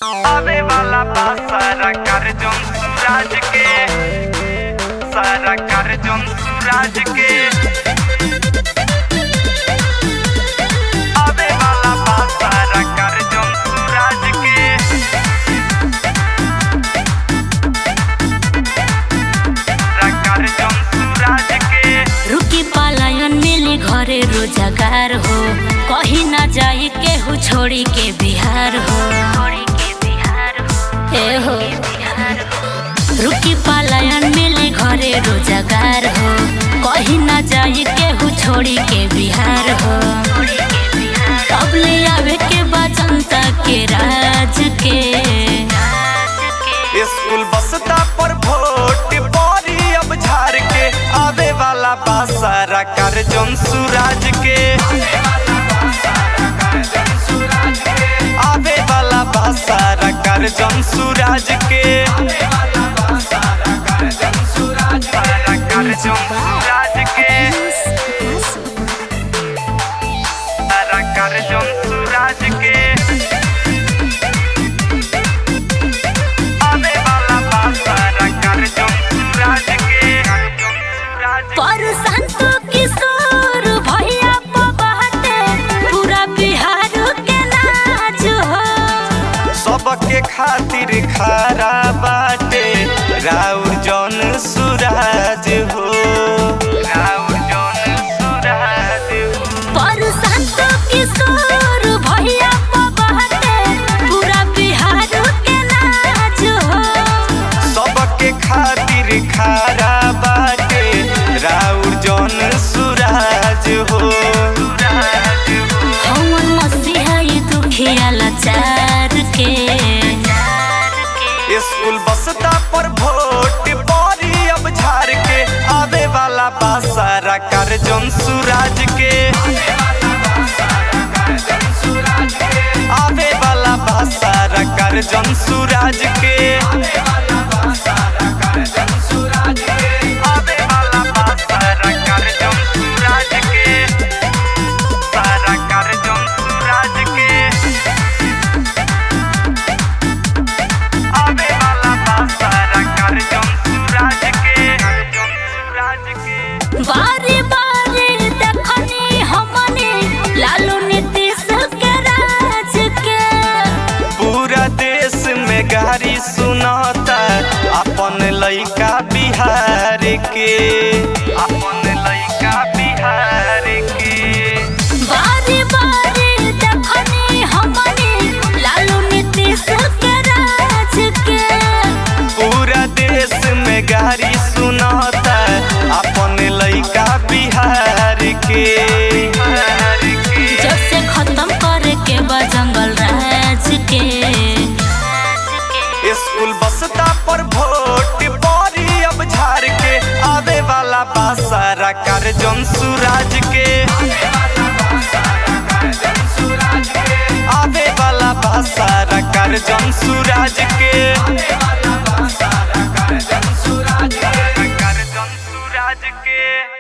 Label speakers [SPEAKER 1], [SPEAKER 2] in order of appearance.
[SPEAKER 1] आवे वाला बा सारा कर जोन सूरज के सारा कर जोन सूरज के आवे वाला बा सारा कर जोन सूरज के सारा कर जोन सूरज के
[SPEAKER 2] रुकी पालायन मिली घरे रोजगार हो कहीं ना जाई केहू छोड़ी के बिहार हो ए हो रुकी पालायन मिली घरे रोजगार हो कहीं ना जाई केहू छोड़ी के बिहार हो तब ले आवे के बा जनता के राज के
[SPEAKER 1] स्कूल बसता पर वोट परी अब झाड़ के आवे वाला बा सारा कर जोन सूरज के आवे वाला बा सारा कर जोन सूरज के सारा कर जोन सूरज के सारा कर जोन सूरज के आवे वाला बा सारा कर जोन सूरज के सूरज
[SPEAKER 2] पर संत किशोर भैया बाटे पूरा बिहार के नाच हो
[SPEAKER 1] सबके खातिर खारा बाटे राउर जौन सूरज हो राउर जौन सूरज हो
[SPEAKER 2] पर संत किशोर भैया बाटे पूरा बिहार के नाच हो
[SPEAKER 1] सबके खातिर खारा बाटे राउर जौन सूरज हो सूरज हो
[SPEAKER 2] हवन मसीहा ये दुखिया लाचार के
[SPEAKER 1] स्कूल बसता पर वोट परी अब झाड़ के आवे वाला बा सारा कर जोन सूरज के आवे वाला बा सारा कर जोन सूरज के आवे वाला बा सारा कर जोन सूरज के सारा कर जोन सूरज के आवे वाला बा सारा कर जोन सूरज के जोन सूरज के
[SPEAKER 2] बारी बारी देखनी हमने लालू नीतीश के राज के
[SPEAKER 1] पूरा देश में गारी सुनाता अपन लइका बिहार के अपन लइका बिहार के
[SPEAKER 2] बारी बारी देखनी हमने लालू नीतीश के राज के
[SPEAKER 1] पूरा देश में गारी सुनाता अपन लइका बिहार के
[SPEAKER 2] जब से खत्म करे के बा जंगल राज के
[SPEAKER 1] स्कूल बसता पर वोट परी अब झाड़ के आवे वाला बा सारा कर जोन सूरज के आवे वाला बा सारा कर जोन सूरज के